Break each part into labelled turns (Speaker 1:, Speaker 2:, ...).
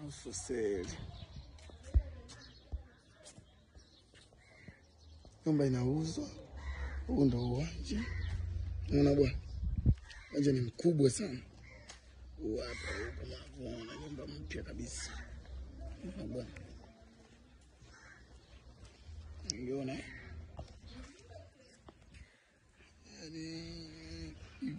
Speaker 1: for sale. Nyumba inauzwa. Huu ndo uwanja, unaona bwana, uwanja ni mkubwa sana. Huu hapa huko unavyoona, nyumba mpya kabisa, unaona bwana, unaona eh? Yaani,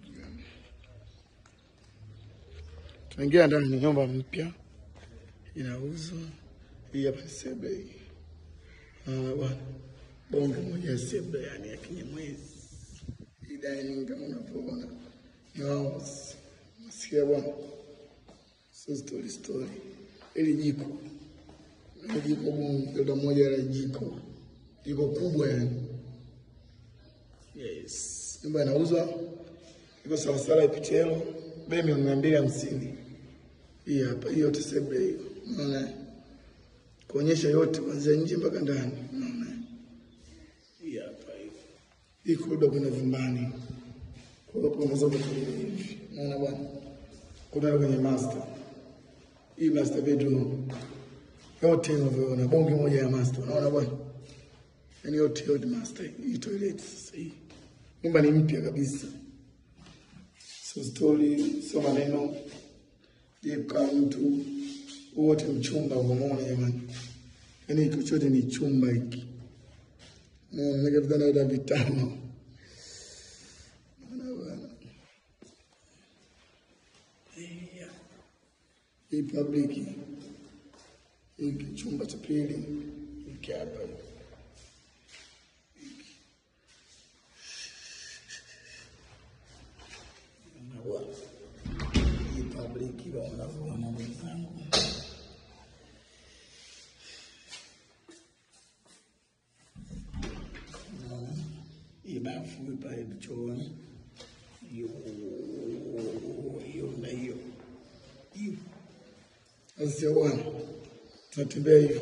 Speaker 1: tunaingia ndani, ni nyumba mpya inauzwa. Hii hapa ni sebule hii, unaona bwana bonge moja ya sebule, yani ya kinyamwezi. Hii dining kama unavyoona ni house, nasikia bwana, so story story. Hili jiko ni jiko bonge la moja la jiko, jiko kubwa yani. Yes, nyumba inauzwa, iko sawasawa IPTL, bei milioni mia mbili hamsini. Hii hapa, hii yote sebule hiyo, unaona kuonyesha yote kuanzia nje mpaka ndani, unaona hii hapa hivi. Hii korido kuna vyumbani. Kwa hiyo unaweza kutumia hivi. Unaona bwana? Kuna kwenye master. Hii master bedroom. Yote unavyoona bonge moja ya master. Unaona bwana? Yaani yote yote master. Hii toilet sasa hii. Nyumba ni mpya kabisa. So story, so maneno. Je, kama mtu wote mchumba umeona jamani. Yaani hiki chote ni chumba hiki. Naona vitanda vya vitano. Naona bwana. Iya. Hii public hiki chumba cha pili hiki hapa. Hiki. Naona bwana. Hii public wanavyoona wenzangu. Hii bafu pale chooni, hiyo hiyo na hiyo hiyo. Sasa bwana, tunatembea hivyo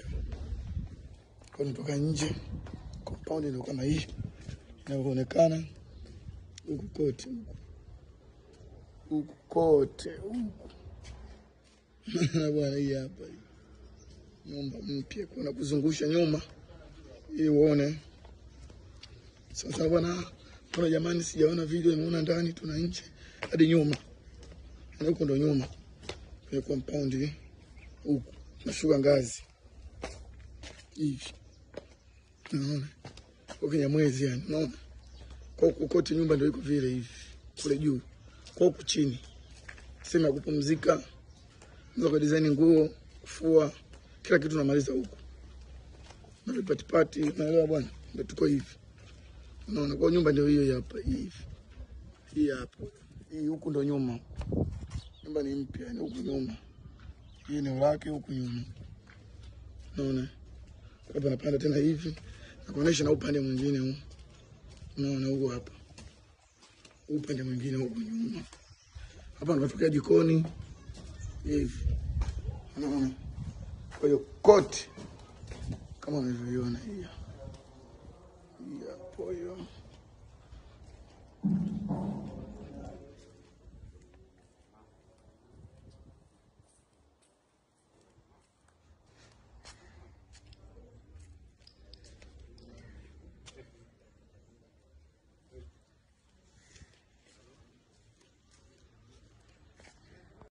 Speaker 1: kwa nitoka nje, compound ndio kama hii inavyoonekana huku kote, huku huku kote huku na bwana, hii hapa hii nyumba mpya, kuna kuzungusha nyuma ili uone sasa bwana, kuna jamani, sijaona video, nimeona ndani, tuna nje hadi nyuma, na huko ndo nyuma kwenye compound hii. huku nashuka ngazi hivi, unaona kwa Kinyamwezi, yani unaona kwa huku kote nyumba ndio iko vile hivi, kule juu kwa huku chini sehemu ya kupumzika, unaweza kwa design nguo, kufua, kila kitu namaliza huku na vipatipati, unaelewa bwana, ndio tuko hivi. Unaona, kwa nyumba ndio hiyo hapa hivi. Hii hapa. Hii huku ndo nyuma. Nyumba ni mpya, ni huku nyuma. Hii eneo lake huku nyuma. Unaona? Hapa napanda tena hivi. Na kuonesha na upande mwingine huu. Unaona huko hapa. Upande mwingine huku nyuma. Hapa tunatokea jikoni. Hivi. Unaona? Kwa hiyo kote kama unavyoiona hii hapa. Hii hapo hiyo.